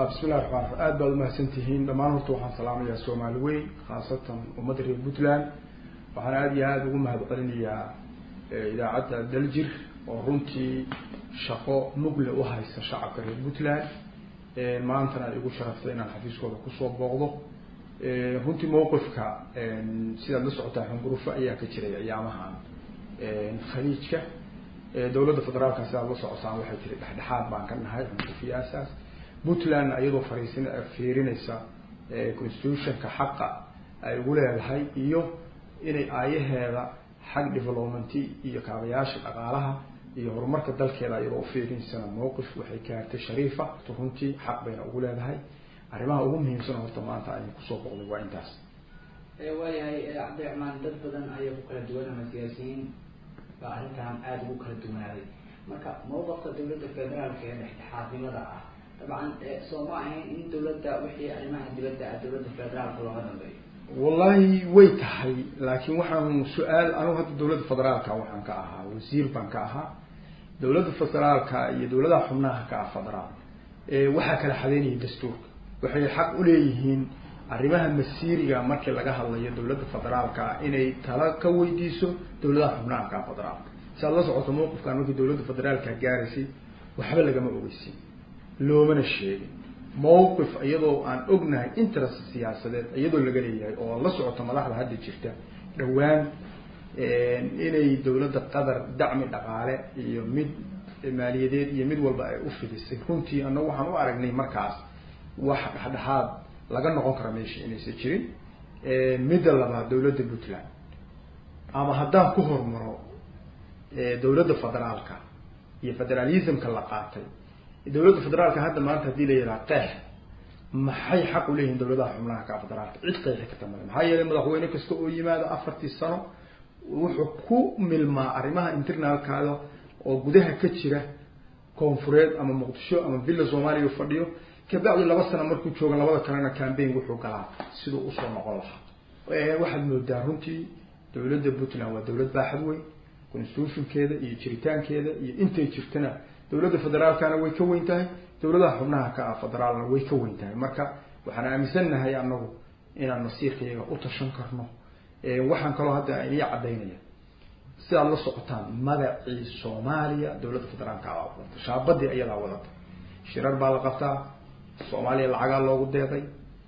bismi llahi raxmaan raxiim aad baad umahadsan tihiin dhammaan horta waxaan salaamayaa soomaali weyn khaasatan ummadda reer puntland waxaan aada iyo aada ugu mahad celinayaa idaacadda daljir oo runtii shaqo mugle u haysa shacabka reer puntland maantana ay igu sharaftay inaan xafiiskooda kusoo booqdo runtii mawqifka sidaad la socotaa xungurufo ayaa ka jiray ayaamahan khaliijka dowladda federaalka sidaad la socotaan waxay tiri dhexdhexaad baan ka nahay xungurufiyaasaas puntlandna iyadoo fariisin fiirinaysa constitutionka xaqa ay ugu leedahay iyo inay aayaheeda xag developmenti iyo kaabayaasha dhaqaalaha iyo horumarka dalkeeda iyadoo ufiirinsana mawqif waxay gaartay shariifa runtii xaq bayna ugu leedahay arrimaha ugu muhiimsan horta maanta aynu kusoo boqday waa intaas waayahay cabdiraxmaan dad badan ayaa ku kala duwan ama siyaasiyiin baa arrintan aada ugu kala duwanaaday marka mawqifka dawladda federaalka ee dhexdhexaadnimada ah dabcan soo ma ahayn in dawladda wixii arrimaha dibadda ah dawladda federaalka looga dambeeyo wallahi way tahay laakiin waxaan su-aal anigu hadda dawladda federaalka waxaan ka ahaa wasiir baan ka ahaa dawladda federaalka iyo dawladaha xubnaha ka ah federaal waxaa kala xadeynaya dastuurka waxay xaq uleeyihiin arrimaha masiiriga markii laga hadlayo dawladda federaalka inay tala ka weydiiso dawladaha xubnaha ka ah federaalka si aad la socoto mawqifkan markii dawladda federaalka gaaraysay waxba lagama ogeysin loomana sheegin mawqif iyadoo aan ognahay interest siyaasadeed iyadoo laga leeyahay oo la socoto madaxda hadda jirta dhowaan inay dawladda qatar dacmi dhaqaale iyo mid maaliyadeed iyo mid walba ay u fidisay runtii annagu waxaan u aragnay markaas wax dhexdhexaad laga noqon kara meesha inaysan jirin midda labaad dawladda puntland ama haddaan ku hormaro dawladda federaalka iyo federalismka la qaatay dawladda federaalka hadda maanta hadii la yidhaha qeex maxay xaq uleeyihiin dawladaha xubnaha ka federaalka cid qeexi karta male maxaa yeelay madaxweyne kasta oo yimaado afartii sano wuxuu ku milmaa arrimaha internalkaada oo gudaha ka jira koonfureed ama muqdisho ama villa soomaaliya fadhiyo kabacdi laba sano markuu jooga labada kalena cambaign wuxuu galaa siduu usoo noqon lahaa waxaad moodaa runtii dawladda puntland waa dawlad baaxad weyn constitutionkeeda iyo jiritaankeeda iyo intay jirtana dawladda federaalkana way ka weyn tahay dawladaha xubnaha ka ah federaalna way ka weyn tahay marka waxaan aaminsannahay anagu inaan masiirkayaga u tashan karno waxaan kaloo hadda inii cadaynaya sidaad la socotaan magacii soomaaliya dawladda federaalka a wadata shaabadii ayadaa wadata shirar baa la qabtaa soomaaliya lacagaa loogu deeqay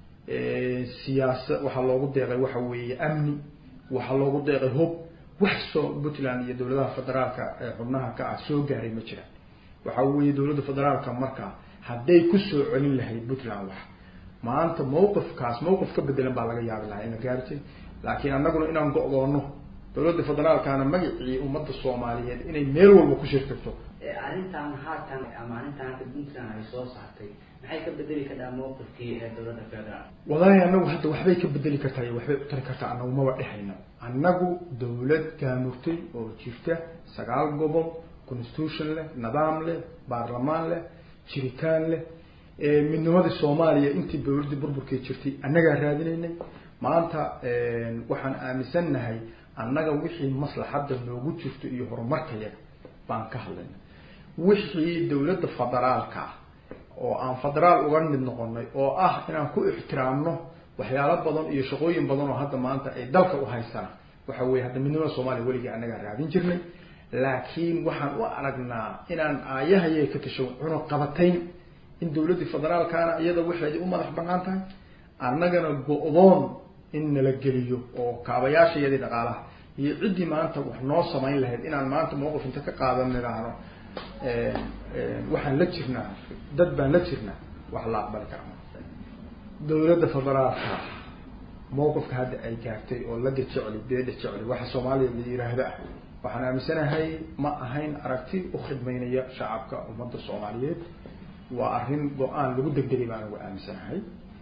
siyaasa waxaa loogu deeqay waxa weeye amni waxaa loogu deeqay hob wax soo puntland iyo dawladaha federaalka ee xubnaha ka ah soo gaaray ma jiraan waxa weeye dawladda federaalka marka hadday kusoo celin lahayd puntland wax maanta mawqifkaas mawqif ka bedelan baa laga yaabi lahaa ina gaartay laakiin annaguna inaan go-doono dawladda federaalkana magacii ummadda soomaaliyeed inay meel walba ku shirkirto arrintan haatan ama arrintan hadda puntland ay soo saartay maxay ka bedeli kartaa mawqifkii ee dawladda federaal wallaahi annagu hadda waxbay ka bedeli kartaa iyo waxbay u tari kartaa annagu maba dhexayno annagu dawlad gaamurtay oo jirta sagaal gobol constitution leh nidaam leh baarlamaan leh jiritaan leh midnimadii soomaaliya intii dawladdii burburkay jirtay annagaa raadinaynay maanta waxaan aaminsannahay annaga wixii maslaxadda noogu jirto iyo horumarkayaga baan ka hadlayna wixii dawladda federaalka ah oo aan federaal uga mid noqonay oo ah inaan ku ixtiraamno waxyaalo badan iyo shaqooyin badan oo hadda maanta ay dalka u haystaan waxa weye hadda midnimada soomaaliya weligii annagaa raadin jirnay laakiin waxaan u aragnaa inaan aayahayay ka tasho cuno qabatayn in dawladdii federaalkaana iyada waxeedii u madax banaan tahay annagana go-doon in nala geliyo oo kaabayaashayadii dhaqaalaha iyo ciddii maanta wax noo samayn lahayd inaan maanta mawqif inta ka qaadan nidhaahno waxaan la jirnaa dad baan la jirnaa wax la aqbali kara dawladda federaalka mawqifka hadda ay gaartay oo laga jecli beeda jecli waxa soomaaliya la yiraahdo ah waxaan aaminsanahay ma ahayn aragti u khidmaynaya shacabka ummadda soomaaliyeed waa arrin go-aan lagu degdegay baan ugu aaminsanahay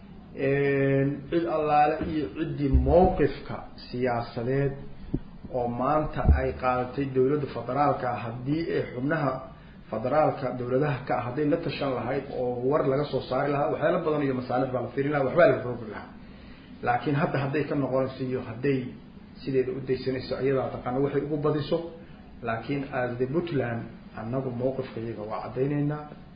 cid allaale iyo ciddii mawqifka siyaasadeed oo maanta ay qaadatay dawladda federaalka haddii ay xubnaha federaalka dawladaha ka ah hadday la tashan lahayd oo war laga soo saari lahaa waxyaala badan iyo masaalix baa la firin laha waxbaa la rogi lahaa laakiin hadda hadday ka noqonayso iyo hadday sideeda u daysanayso iyadaa taqaana waxay ugu badiso laakiin aasde puntland annagu mawqifka iyaga waa caddaynaynaa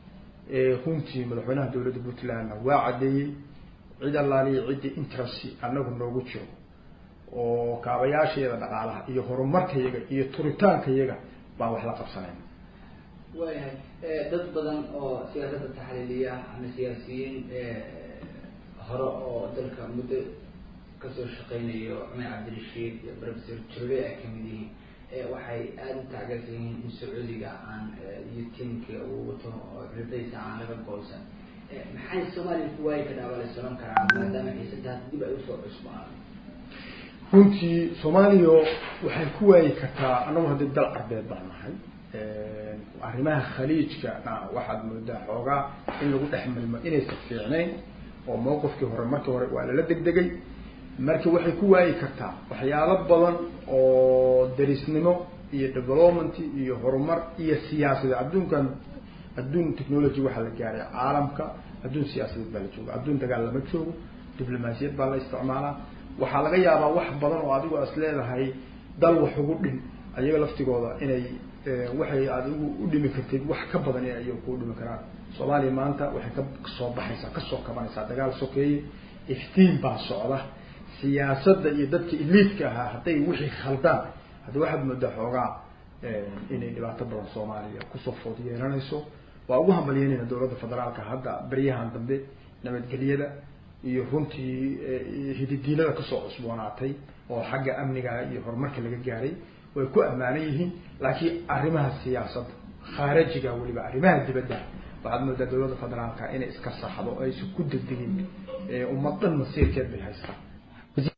runtii madaxweynaha dowladda puntlandna waa caddeeyey cid allaaliya ciddii interest annagu noogu jiro oo kaabayaasheeda dhaqaalaha iyo horumarkayaga iyo turitaankayaga baan wax la qabsanayna waayahay dad badan oo siyaasadda taxliiliya ama siyaasiyiin hore oo dalka muddo kasoo shaqeynayo cumar cabdirashiid iyo professor jurbe ay kamid yihiin waxay aada u taageersan yihiin in sacuudiga aan iyo tiimka uu wato oo ridaysa aan laga goosan maxay soomaaliya ku waayi kadhaa baa la soran karaa maadaama xiisadaas dib ay usoo cusbaan runtii soomaaliya waxay ku waayi kartaa annagu haddii dal carbeed baan nahay arrimaha khaliijkana waxaad moodaa xoogaa in lagu dhex milmo inaysan fiicnayn oo mawqifkii hore markii hore waa lala degdegay marka waxay ku waayi kartaa waxyaalo badan oo darisnimo iyo development iyo horumar iyo siyaasadeed adduunkan adduun technology waxaa la gaaray caalamka adduun siyaasadeed baa la jooga adduun dagaal lama joogo diblomaasiyad baa la isticmaalaa waxaa laga yaabaa wax badan oo adigo is leedahay dal wax ugu dhin ayaga laftigooda inay waxay adigu u dhimi kartid wax ka badan in ayaga kuu dhimi karaan soomaaliya maanta waxay kasoo baxaysaa kasoo kabanaysaa dagaal sokeeye iftiin baa socda siyaasadda iyo dadka iliidka ahaa hadday wixii khaldaan hadda waxaad moodaa xoogaa inay dhibaato badan soomaaliya kusoo food yeelanayso waa ugu hambalyeynayna dowladda federaalka hadda beryahan dambe nabadgelyada iyo runtii hididiilada kasoo cusboonaatay oo xagga amniga iyo horumarka laga gaaray way ku ammaanan yihiin laakiin arrimaha siyaasadda khaarajiga weliba arrimaha dibadda waxaad moodaa dowladda federaalka inay iska saxdo aysan ku degdegin ummad dhan masiirkeed bay haystaan